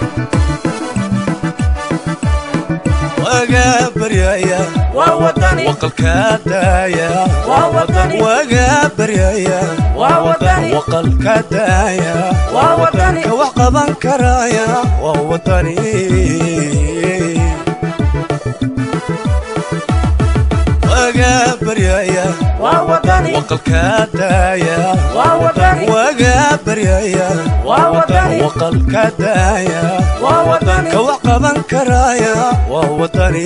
waga baryaya waa wadani waqalka daaya waa wadani waga baryaya waa wadani waqalka daaya waa wadani ka wax qaban karaya waa wadani waga baryaya waa wadani waqalka daaya waa wadani waga baryaya waa wadani waqalka daaya waa wadani ka wax qaban karaya waa wadani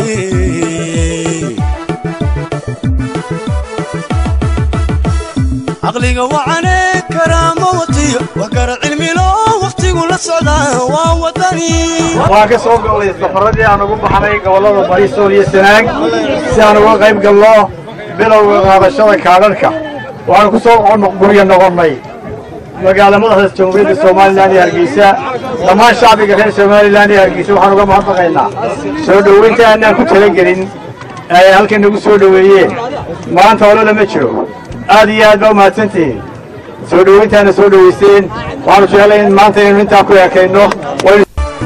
caqliga wacane karaama watiyo wax kara cilmilo wakhtigu la socdaa waa wadani waan ka soo go'day safaradii aan ugu baxnay gobollada bariisool iyo sanaag si aan uga qayb galno bilowga qaadashada kaadharhka waxaanu ku soo gurya noqonnay magaala madaxda jamhuuriyadda somalilan iyo hargeysa dhammaan shacbiga reer somalilan iyo hargeysa waxaan uga mahadnaqaynaa soo dhoweynta aanaan ku talagelin ay halkan nagu soo dhoweeyeen maanta hore lama jiro aad iyo aad baa umahadsantihiin soo dhoweyntaana soo dhoweyseen waxaanu jeclay in maanta inaynu intaa ku ekayno waynu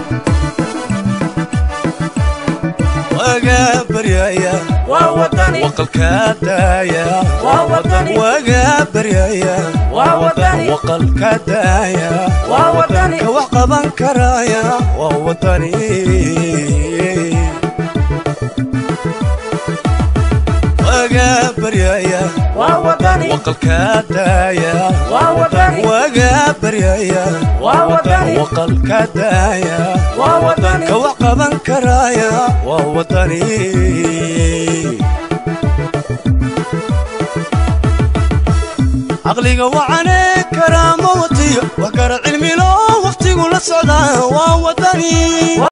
waga baryaya waa wadani waqalka daaya waa wadani waga baryaya waa wadani waqalka daaya waa wadani ka wax qaban karaya waa wadani waga baryaya waa wadani waqalka daaya waa wadani waga baryaya waa wadani waqalka daaya waa wadani ka wax qaban karaya waa wadani caqliga wacane karaama watiyo wax kara cilmilo wakhtigu la socdaa waa wadani